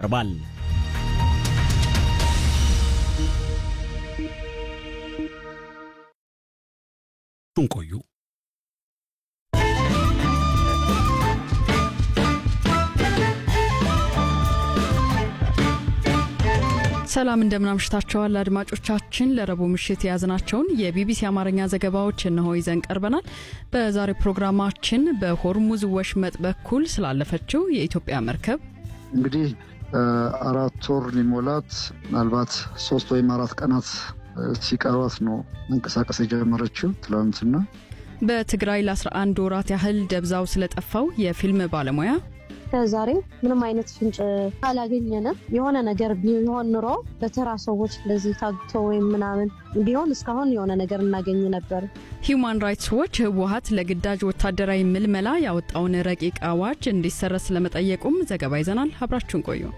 ይቀርባል። ቆዩ። ሰላም እንደምናምሽታቸዋል አድማጮቻችን። ለረቡዕ ምሽት የያዝናቸውን የቢቢሲ አማርኛ ዘገባዎች እነሆ ይዘን ቀርበናል። በዛሬው ፕሮግራማችን በሆርሙዝ ወሽመጥ በኩል ስላለፈችው የኢትዮጵያ መርከብ እንግዲህ አራት ወር ሊሞላት ምናልባት ሶስት ወይም አራት ቀናት ሲቀሯት ነው መንቀሳቀስ የጀመረችው ትላንትና። በትግራይ ለ11 ወራት ያህል ደብዛው ስለጠፋው የፊልም ባለሙያ ከዛሬ ምንም አይነት ፍንጭ አላገኘንም። የሆነ ነገር ቢሆን ኑሮ በተራ ሰዎች እንደዚህ ታግቶ ወይም ምናምን ቢሆን እስካሁን የሆነ ነገር እናገኝ ነበር። ሂዩማን ራይትስ ዎች ህወሀት ለግዳጅ ወታደራዊ ምልመላ ያወጣውን ረቂቅ አዋጅ እንዲሰረዝ ስለመጠየቁም ዘገባ ይዘናል። አብራችሁን ቆዩ።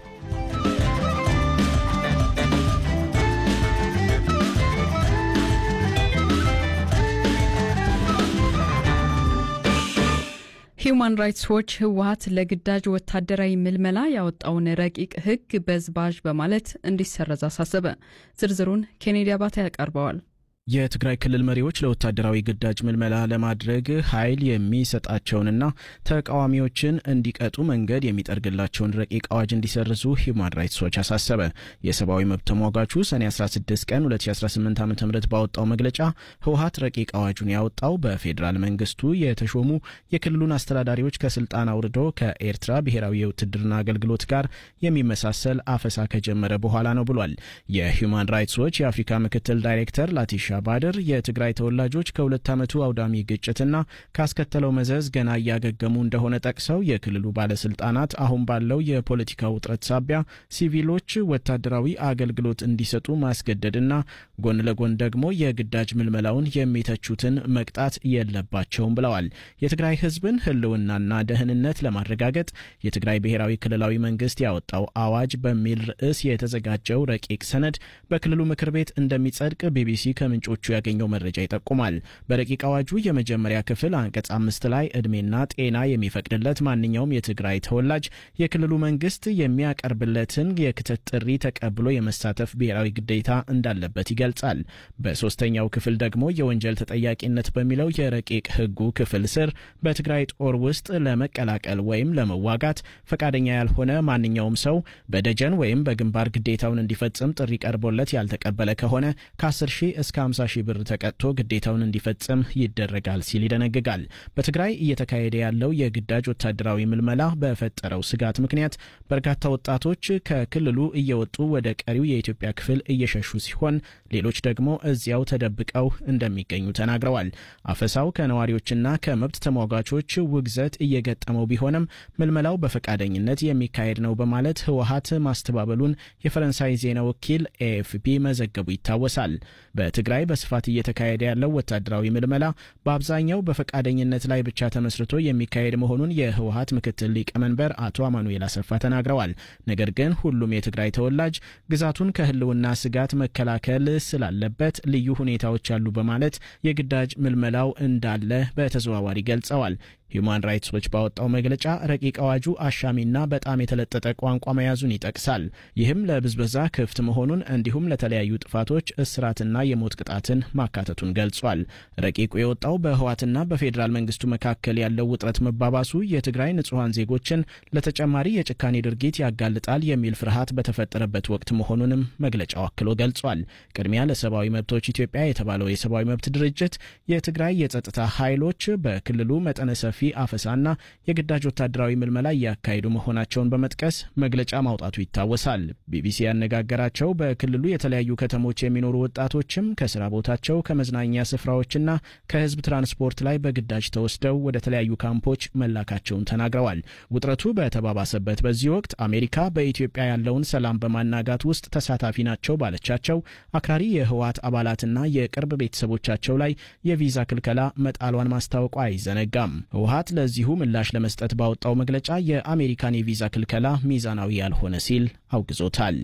ሂዩማን ራይትስ ዎች ህወሀት ለግዳጅ ወታደራዊ ምልመላ ያወጣውን ረቂቅ ህግ በዝባዥ በማለት እንዲሰረዝ አሳሰበ። ዝርዝሩን ኬኔዲ አባተ ያቀርበዋል። የትግራይ ክልል መሪዎች ለወታደራዊ ግዳጅ ምልመላ ለማድረግ ኃይል የሚሰጣቸውንና ተቃዋሚዎችን እንዲቀጡ መንገድ የሚጠርግላቸውን ረቂቅ አዋጅ እንዲሰርዙ ሂውማን ራይትስ ዎች አሳሰበ። የሰብአዊ መብት ተሟጋቹ ሰኔ 16 ቀን 2018 ዓ ም ባወጣው መግለጫ ህወሀት ረቂቅ አዋጁን ያወጣው በፌዴራል መንግስቱ የተሾሙ የክልሉን አስተዳዳሪዎች ከስልጣን አውርዶ ከኤርትራ ብሔራዊ የውትድርና አገልግሎት ጋር የሚመሳሰል አፈሳ ከጀመረ በኋላ ነው ብሏል። የሂውማን ራይትስ ዎች የአፍሪካ ምክትል ዳይሬክተር ላቲሻ ባድር የትግራይ ተወላጆች ከሁለት ዓመቱ አውዳሚ ግጭትና ካስከተለው መዘዝ ገና እያገገሙ እንደሆነ ጠቅሰው የክልሉ ባለስልጣናት አሁን ባለው የፖለቲካ ውጥረት ሳቢያ ሲቪሎች ወታደራዊ አገልግሎት እንዲሰጡ ማስገደድና ጎን ለጎን ደግሞ የግዳጅ ምልመላውን የሚተቹትን መቅጣት የለባቸውም ብለዋል። የትግራይ ህዝብን ህልውናና ደህንነት ለማረጋገጥ የትግራይ ብሔራዊ ክልላዊ መንግስት ያወጣው አዋጅ በሚል ርዕስ የተዘጋጀው ረቂቅ ሰነድ በክልሉ ምክር ቤት እንደሚጸድቅ ቢቢሲ ከምንጮቹ ያገኘው መረጃ ይጠቁማል። በረቂቅ አዋጁ የመጀመሪያ ክፍል አንቀጽ አምስት ላይ እድሜና ጤና የሚፈቅድለት ማንኛውም የትግራይ ተወላጅ የክልሉ መንግስት የሚያቀርብለትን የክተት ጥሪ ተቀብሎ የመሳተፍ ብሔራዊ ግዴታ እንዳለበት ይገልጻል። በሶስተኛው ክፍል ደግሞ የወንጀል ተጠያቂነት በሚለው የረቂቅ ህጉ ክፍል ስር በትግራይ ጦር ውስጥ ለመቀላቀል ወይም ለመዋጋት ፈቃደኛ ያልሆነ ማንኛውም ሰው በደጀን ወይም በግንባር ግዴታውን እንዲፈጽም ጥሪ ቀርቦለት ያልተቀበለ ከሆነ ከ10 ሺህ እስከ 50 ሺህ ብር ተቀጥቶ ግዴታውን እንዲፈጽም ይደረጋል ሲል ይደነግጋል። በትግራይ እየተካሄደ ያለው የግዳጅ ወታደራዊ ምልመላ በፈጠረው ስጋት ምክንያት በርካታ ወጣቶች ከክልሉ እየወጡ ወደ ቀሪው የኢትዮጵያ ክፍል እየሸሹ ሲሆን፣ ሌሎች ደግሞ እዚያው ተደብቀው እንደሚገኙ ተናግረዋል። አፈሳው ከነዋሪዎችና ከመብት ተሟጋቾች ውግዘት እየገጠመው ቢሆንም ምልመላው በፈቃደኝነት የሚካሄድ ነው በማለት ህወሀት ማስተባበሉን የፈረንሳይ ዜና ወኪል ኤኤፍፒ መዘገቡ ይታወሳል። በትግራይ በስፋት እየተካሄደ ያለው ወታደራዊ ምልመላ በአብዛኛው በፈቃደኝነት ላይ ብቻ ተመስርቶ የሚካሄድ መሆኑን የህወሀት ምክትል ሊቀመንበር አቶ አማኑኤል አሰፋ ተናግረዋል። ነገር ግን ሁሉም የትግራይ ተወላጅ ግዛቱን ከህልውና ስጋት መከላከል ስላለበት ልዩ ሁኔታዎች አሉ በማለት የግዳጅ ምልመላው እንዳለ በተዘዋዋሪ ገልጸዋል። ሂዩማን ራይትስ ዎች ባወጣው መግለጫ ረቂቅ አዋጁ አሻሚና በጣም የተለጠጠ ቋንቋ መያዙን ይጠቅሳል። ይህም ለብዝበዛ ክፍት መሆኑን እንዲሁም ለተለያዩ ጥፋቶች እስራትና የሞት ቅጣትን ማካተቱን ገልጿል። ረቂቁ የወጣው በህዋትና በፌዴራል መንግስቱ መካከል ያለው ውጥረት መባባሱ የትግራይ ንጹሐን ዜጎችን ለተጨማሪ የጭካኔ ድርጊት ያጋልጣል የሚል ፍርሃት በተፈጠረበት ወቅት መሆኑንም መግለጫው አክሎ ገልጿል። ቅድሚያ ለሰብአዊ መብቶች ኢትዮጵያ የተባለው የሰብአዊ መብት ድርጅት የትግራይ የጸጥታ ኃይሎች በክልሉ መጠነ ሰፊ አፈሳና የግዳጅ ወታደራዊ ምልመላ እያካሄዱ መሆናቸውን በመጥቀስ መግለጫ ማውጣቱ ይታወሳል። ቢቢሲ ያነጋገራቸው በክልሉ የተለያዩ ከተሞች የሚኖሩ ወጣቶችም ከስራ ቦታቸው ከመዝናኛ ስፍራዎችና ከህዝብ ትራንስፖርት ላይ በግዳጅ ተወስደው ወደ ተለያዩ ካምፖች መላካቸውን ተናግረዋል። ውጥረቱ በተባባሰበት በዚህ ወቅት አሜሪካ በኢትዮጵያ ያለውን ሰላም በማናጋት ውስጥ ተሳታፊ ናቸው ባለቻቸው አክራሪ የህወሓት አባላትና የቅርብ ቤተሰቦቻቸው ላይ የቪዛ ክልከላ መጣሏን ማስታወቋ አይዘነጋም። ህወሓት ለዚሁ ምላሽ ለመስጠት ባወጣው መግለጫ የአሜሪካን የቪዛ ክልከላ ሚዛናዊ ያልሆነ ሲል አውግዞታል።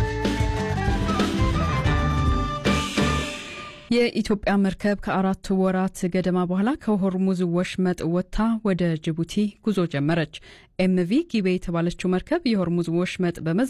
የኢትዮጵያ መርከብ ከአራት ወራት ገደማ በኋላ ከሆርሙዝ ወሽመጥ ወጥታ ወደ ጅቡቲ ጉዞ ጀመረች። ኤምቪ ጊቤ የተባለችው መርከብ የሆርሙዝ ወሽመጥ በመ